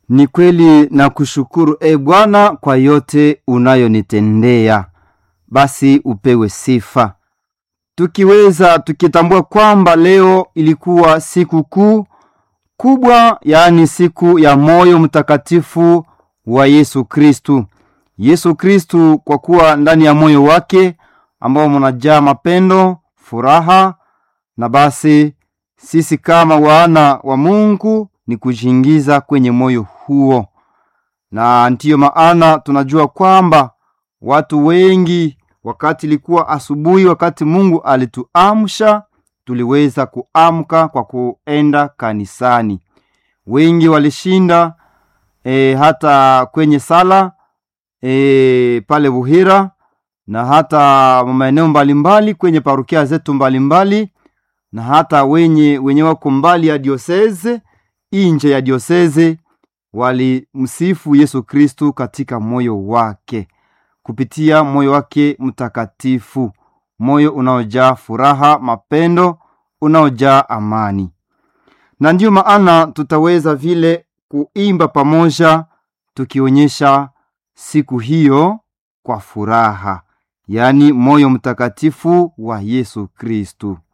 Ni kweli na kushukuru e Bwana kwa yote unayonitendea, basi upewe sifa. Tukiweza tukitambua kwamba leo ilikuwa siku kuu kubwa, yaani siku ya moyo mtakatifu wa Yesu Kristu. Yesu Kristu, kwa kuwa ndani ya moyo wake ambao munajaa mapendo, furaha, na basi sisi kama wana wa Mungu ni kujiingiza kwenye moyo huo, na ndiyo maana tunajua kwamba watu wengi, wakati ilikuwa asubuhi, wakati Mungu alituamsha, tuliweza kuamka kwa kuenda kanisani. Wengi walishinda e, hata kwenye sala e, pale Buhira na hata maeneo mbalimbali kwenye parukia zetu mbalimbali na hata wenye wenye wako mbali ya dioseze inje ya dioseze walimsifu Yesu Kristu katika moyo wake kupitia moyo wake mtakatifu, moyo unaojaa furaha, mapendo, unaojaa amani. Na ndiyo maana tutaweza vile kuimba pamoja tukionyesha siku hiyo kwa furaha, yaani moyo mtakatifu wa Yesu Kristu.